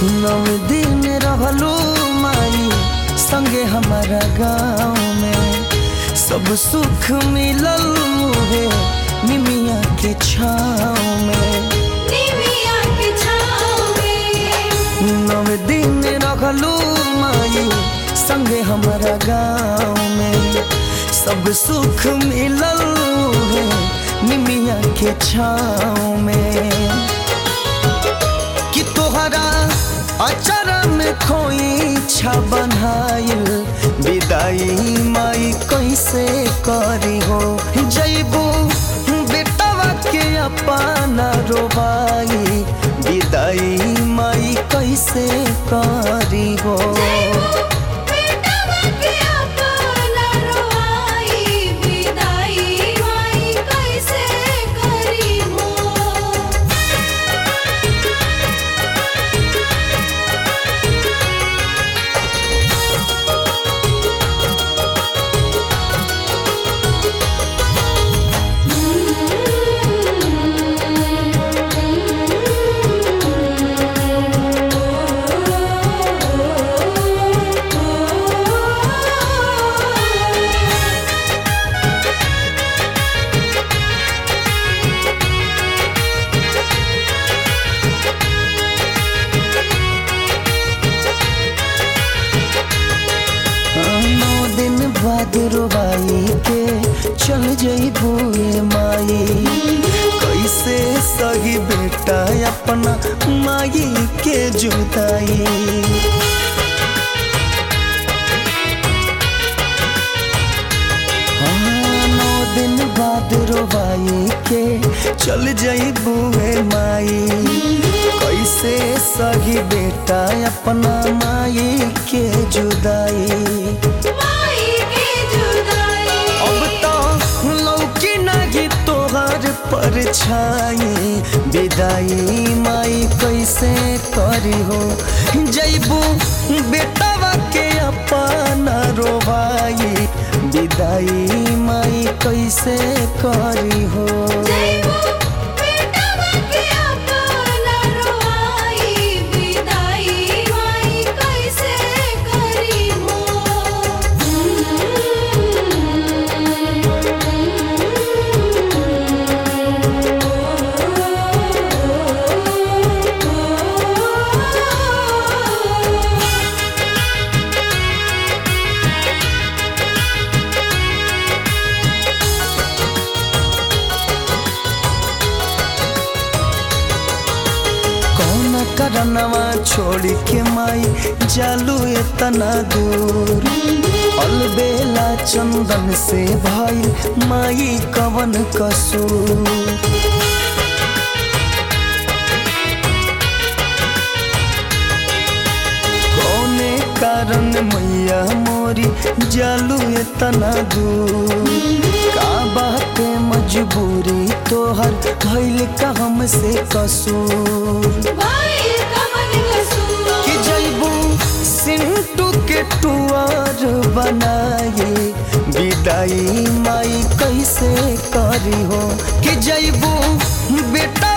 नौ दिन रहलू माई संगे हमारा गाँव में सब सुख मिलल मुहे निमिया के छाँव में निमिया के छाँव में नौ दिन रहलू माई संगे हमारा गाँव में सब सुख मिलल मुहे निमिया के छाँव में कि तोहरा अचर में खोई छा बनाइल विदाई माई कैसे करी हो जैबू बेटवा के अपना रोबाई विदाई माई कैसे करी हो बेटवा के अपना रोआई विदाई माई कैसे करी हो नौ दिन बाद रोबाई के चल जइबू ए माई कैसे सही बेटा अपना माई के जुदाई हाँ, नौ दिन बाद रोबाई के चल जइबू ए माई कैसे सही बेटा अपना माई के जुदाई माई के जुदाई अब तो लौकी नहीं तोहर परछाई विदाई माई कैसे करी हो जैबू बेटवा के अपना रोबाई विदाई माई कैसे करी हो बेटवा के अपना रोआई विदाई माई कैसे करी हो कौन करनवा छोड़ के माई जालू इतना दूर अलबेला चंदन से भाई माई कवन कसूर कौने कारण मैया मोरी जालू इतना दूर का बात मजबूरी तोहर भइल का हमसे कसूर भाई कमन कसूर कि जैबू सिंटू के टुआर बनाए विदाई माई कैसे करी हो कि जैबू बेटा